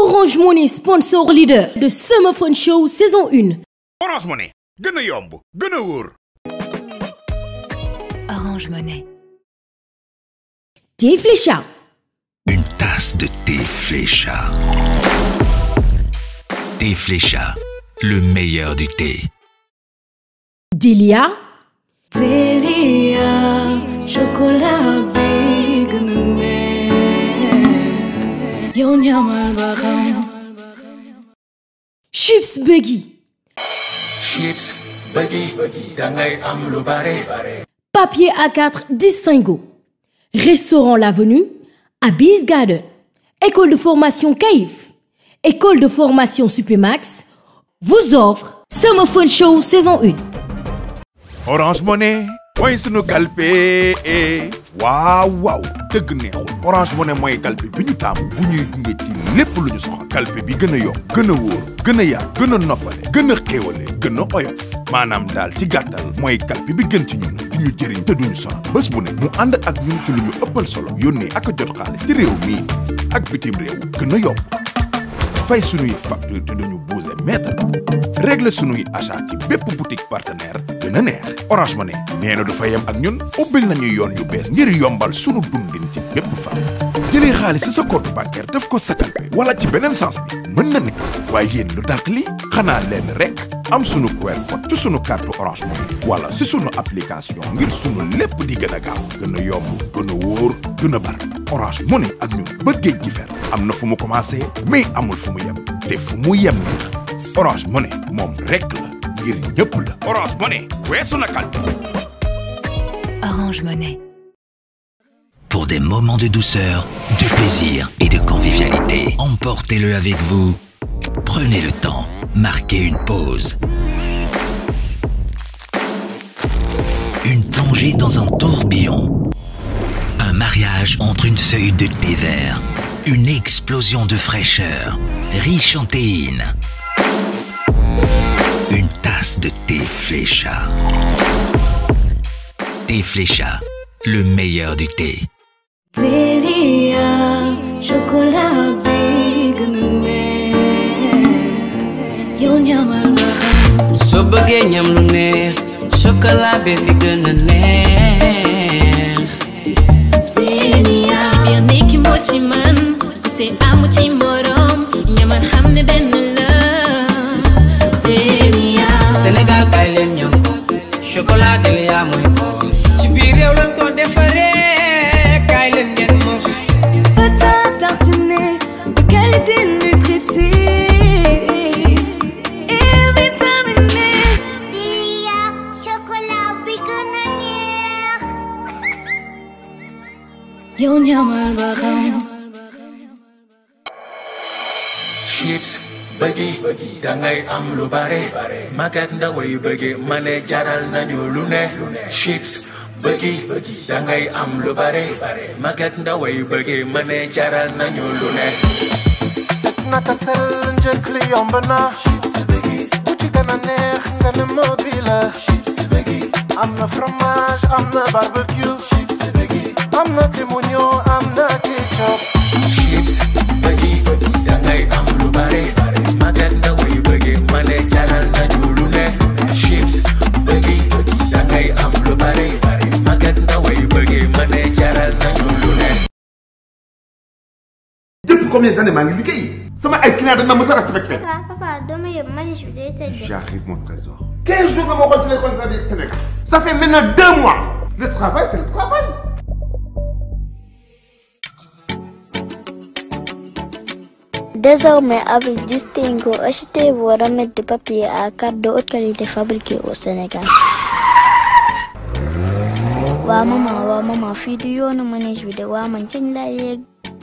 Orange Money, sponsor leader de Summer Fun Show saison 1. Orange Money gën a yomb gën a wóor. Orange Monnaie. Thé Flécha. Une tasse de thé Flécha. Thé Flécha, le meilleur du thé. Delia. Delia, chocolat bi gën a neex yow ñamal ba xam. Chips Buggy. Chips Buggy dangay am lu bare bare. Papier A4 Distingo. Restaurant L'Avenue. Abyss Garden. École de formation CAIF. École de formation Supémax. Vous offre Summer Fun Show saison 1. Orange Money mooy sunu kalpe waaw waaw dëgg neexul Orange Money mooy kalpe bi ñu taamu bu ñuy gunge ci lépp lu ñu soxla kalpe bi gën a yomb gën a wóor gën a yaat gën a noppale gën a xéewale gën a oyof maanaam daal ci gàttal mooy kalpe bi gën ci ñun di ñu jëriñ te duñu sonal bés bu ne mu ànd ak ñun ci lu ñu ëppal solo yónnee ak a jot xaalis ci réew mii ak bitim réew gën a yomb fay sunuy facture te duñu buuse mètre régler sunuy achat ci bépp boutique partenaire gën a neex Orange Money nee na du fa yem ak ñun ubbil nañu yoon yu bees ngir yombal sunu dundin ci bépp fan jëlee xaalis ci sa compte bancaire def ko sa kalpe wala ci beneen sens bi mën na ne waaye yéen lu dàq li xanaa leen rek am sunu QR code ci sunu carte Orange Money wala ci sunu application ngir sunu lépp di gën a gaaw gën a yomb gën a wóor gën a bar Orange Money ak ñun ba géej gi fer am na fu mu commencé mais amul fu mu yem te fu mu yem neex Orange Money moom rek la ngir ñëpp la Orange Money weesu na kalpe Orange Monnaie. Pour des moments de douceur, de plaisir et de convivialité, emportez-le avec vous. Prenez le temps, marquez une pause. Une plongée dans un tourbillon. Un mariage entre une feuille de thé vert. Une explosion de fraîcheur, riche en théine. Une tasse de thé Flécha. Thé Flécha, le meilleur du thé. Delia, chocolat bi gën a neex yow ñamal ba xam. soo bëggee ñam lu neex chocolat bi fi gën a neex Delia, ci biir nekki moo ci man te amu ci morom ñamal xam ne benn la Delia, Sénégal kay leen ñam ko chocolat Delia mooy boos ci biir réew lañ ko defaree kay leen ngeen mos pâte tartiné de qualité nutritive et vitaminée. Delia, chocolat bi gën a neex. yow ñamal ba xam. Chips Buggy dangay am lu bare bare. Magat ndaway bëgge ma ne jaral nañu lu ne. Chips Buggy dangay am lu bare bare. Magat ndaway bëgge ma ne jaral nañu lu ne. set naka sel njëkk li yomb na bu ci gën a neex nga ne mobile am na fromage am na barbecue am na crème oignon am na ketchup Chips Buggy dangay am lu bare bare. Magat ndaway bëgge ma ne jaral nañu lu ne. Chips Buggy dangay am lu bare bare. Magat ndaway bëgge ma ne jaral nañu lu ne. depuis combien d'années maa ngi liggéey sama ay clients dañ ma mës a respecté. Papa, papa, dama yóbbu manich bi day tëj. J'arrive mon trésor. 15 jours nga ma waxoon ci les contrats du Sénégal. ça fait maintenant deux mois. le travail c'est le travail. Désormais, avec Distingo, achetez vos remèdes de papier à carte de haute qualité fabriqués au Sénégal. waa maman waa maman fii du yoonu manège bi de waa man kañ laa yegg.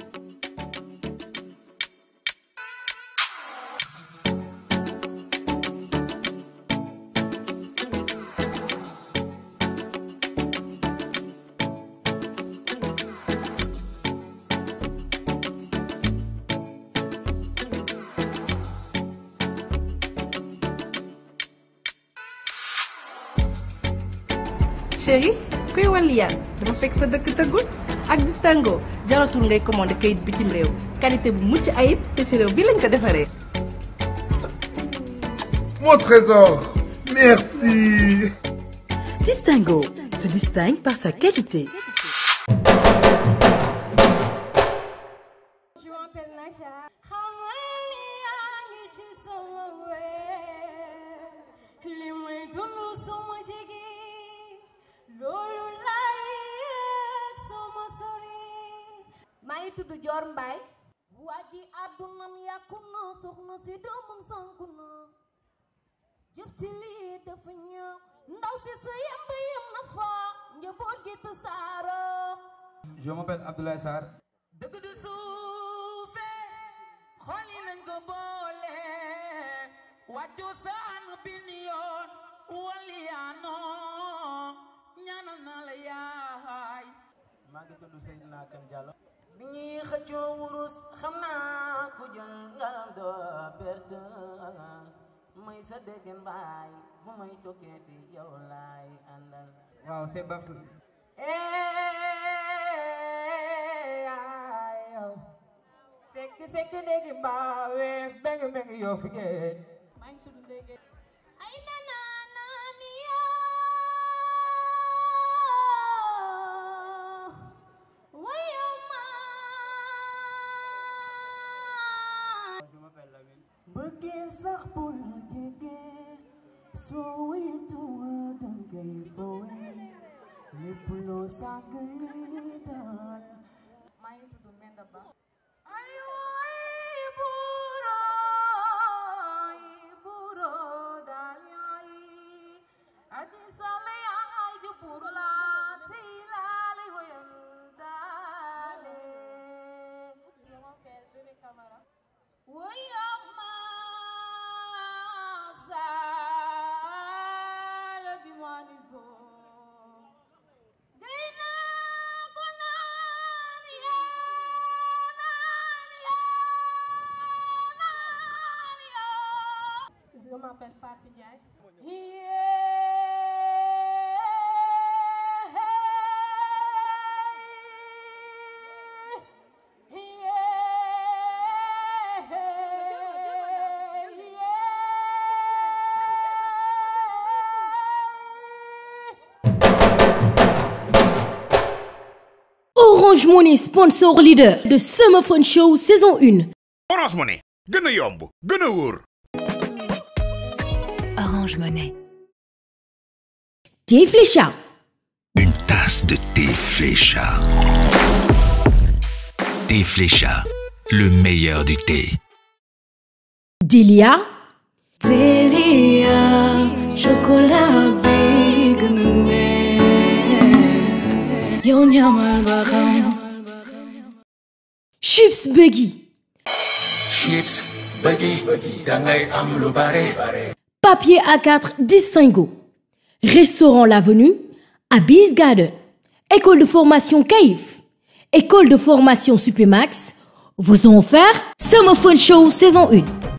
chéri kuy wàlli yaan dafa fekk sa dëkk tëggul ak distingo jaratul ngay commandé kayit bitim réew qualité bu mucc ayib te ci réew bi lañ ko defaree. Mon trésor, merci. Distingo se distingue par sa qualité. maa ngi tudd Dior Mbaye waa ji àddunam yàqu na soxna si doomam sanku na jëf ci lii dafa ñëw ndaw si sa yemb yem na fa njaboot gi tasaaroo Je m'appelle Abdoulaye Sarr. dëgg du suufe xool yi nañ ko boole wàccu saan bin yoon waliyaano ñaanal na la yaay maa ngi tudd Seydina Kane Diallo. bi ñuy xëccoo wurus xam naa ku jël ngalam doo perte may sa déggen baay bu may tokkeeti yow laay àndal waaw c'est Babs. yow sekk sekk dégg mbaawe beng beng yoo fi ngeen maa ngi tudd Ndege ay nana nani yoo wayo ma Je m'appelle Lamine. bëggee sax bu la jege soo wéetuwul dangay fowe lépp loo sàgg li daal maa ngi tudd Menda Ba ay waay buuro ay buuro daal yaay adi sale yaay di buuro la tey laale wayam daale je m'appelle Bébé Camara wayam ma saal di manivo gayna ko naan yaa je m'appelle Fatou Ndiaye Orange Money, sponsor leader de Summer Fun Show saison 1. Orange Money gën a yomb gën a wóor. Orange Monnaie. Thé Flécha. Une tasse de thé Flécha. Thé Flécha, le meilleur du thé. Delia. Delia, chocolat bi gën a neex yow ñamal ba xam. Chips Buggy. chips bëggi dangay am lu bare Papier A4 Distingo. Restaurant L'Avenue. Abyss Garden. École de formation CAIF. École de formation Supémax. Vous ont offert Summer Fun Show saison 1.